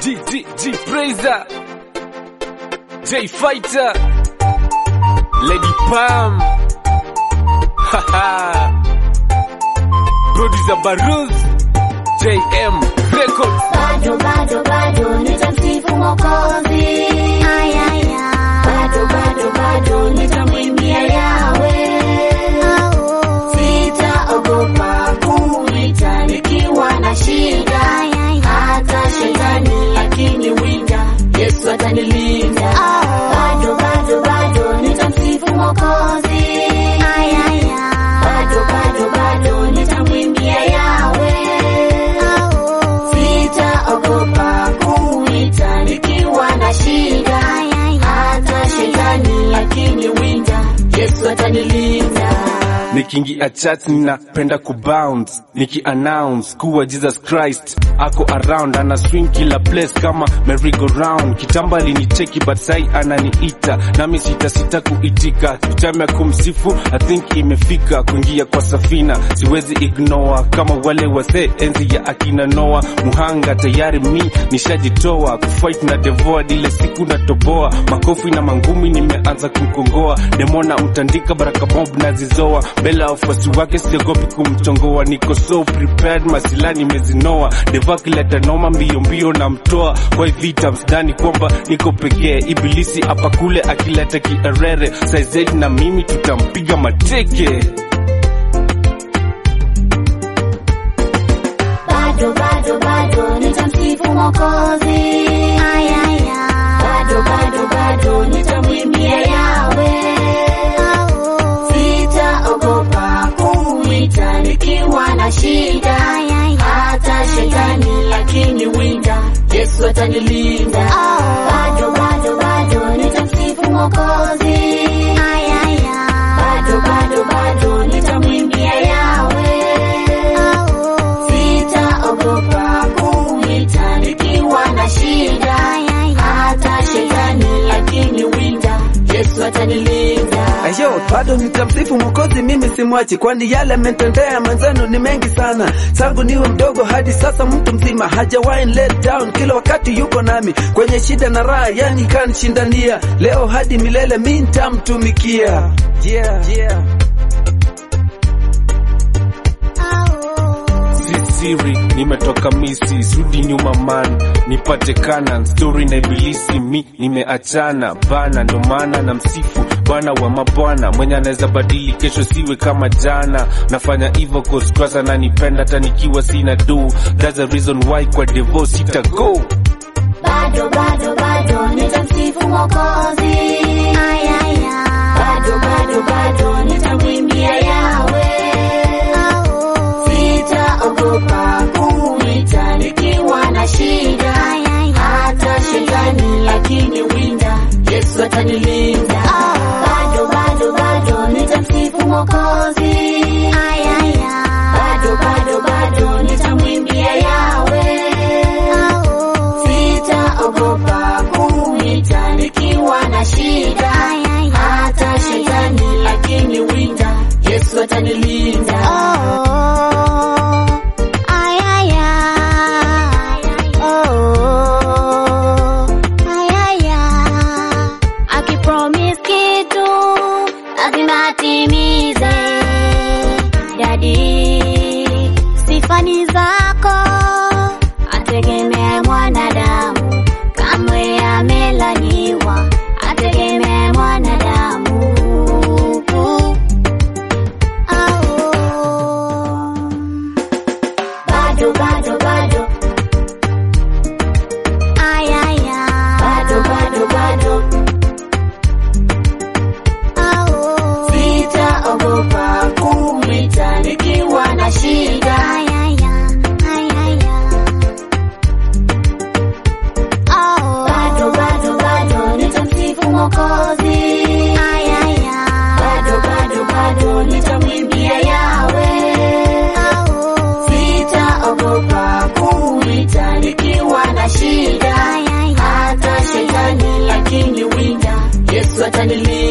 G G G Praiser J Fighter Lady Pam Haha Producer Baruz JM Records bado bado bado nitamsifu Mwokozi, bado bado bado nitamwimbia Yawe, sitaogopa kumwita nikiwa na shida, hata shetani akiniwinda, Yesu atanilinda. Bado bado bado nitamsifu Mwokozi, bado bado bado nitamwimbia Yawe sitaogopa kumwita nikiwa na shida, hata shetani akiniwinda, Yesu atanilinda. Nikiingia chat ninapenda kubounce Niki-announce kuwa Jesus Christ ako around ana swing kila place kama merry-go-round Kitambo alinicheki but sai ananiita nami sita sita kuitika Time ya kumsifu I think imefika kuingia kwa safina siwezi ignore kama wale wazee enzi ya akina Noa muhanga tayari mi nishajitoa kufight na devoa ile siku natoboa makofi na mangumi nimeanza kumkongoa demona mtandika baraka bob nazizoa mbele ya wafuasi wake siogopi kumchongoa niko so prepared masilani nimezinoa deva kileta noma mbio mbio na mtoa kwa hivi vita msidhani kwamba niko pekee ibilisi hapa kule akileta kierere saizedi na mimi tutampiga mateke Bado bado bado nitamsifu Mwokozi, bado bado bado nitamwimbia Yawe, sitaogopa kumwita nikiwa na shida, hata shetani akiniwinda, Yesu atanilinda. Bado bado bado nitamsifu Mwokozi, bado bado bado nitamwimbia Yawe, sitaogopa kumwita nikiwa na shida, hata shetani akiniwinda, Yesu atanilinda. Ayo, bado nitamsifu Mwokozi, mimi simwachi, kwani yale ametendea mwenzenu ni mengi sana. Tangu niwe mdogo hadi sasa mtu mzima, hajawahi let down, kila wakati yuko nami kwenye shida na raha, yani kanishindania. Leo hadi milele mi nitamtumikia. Yeah, yeah. si siri nimetoka misi sudi nyuma man nipate kanan story na ibilisi mi nimeachana bana ndo maana na msifu bwana wa mabwana mwenye anaweza badili kesho siwe kama jana nafanya hivyo kostrasa na nipenda hata nikiwa sina do that's the reason why kwa devo sita go bado bado bado nitamsifu Mwokozi, bado bado bado nitamwimbia Yawe, sitaogopa kumwita nikiwa na shida, hata shetani akiniwinda, Yesu atanilinda. Bado bado bado nitamsifu Mwokozi, bado bado bado nitamwimbia Yawe sitaogopa kumwita nikiwa na shida, hata shetani akiniwinda, Yesu atanilinda. Akipromise kitu lazima atimize. Dadi, sifani zako ategemee mwanadamu, kamwe amelaniwa, ategemee mwanadamu. Oh. Bado bado bado Ay, ay, ay. bado bado bado, Oh. sitaogopa kumwita nikiwa na shida, Ay, ay, ay. Ay, ay, ay. Oh. bado bado bado nitamsifu Mwokozi, Ay, ay, ay. bado bado bado nitamwimbia Yawe. Oh. sitaogopa kumwita nikiwa na shida, Ay, ay, ay. hata shetani akiniwinda, Yesu atanilinda.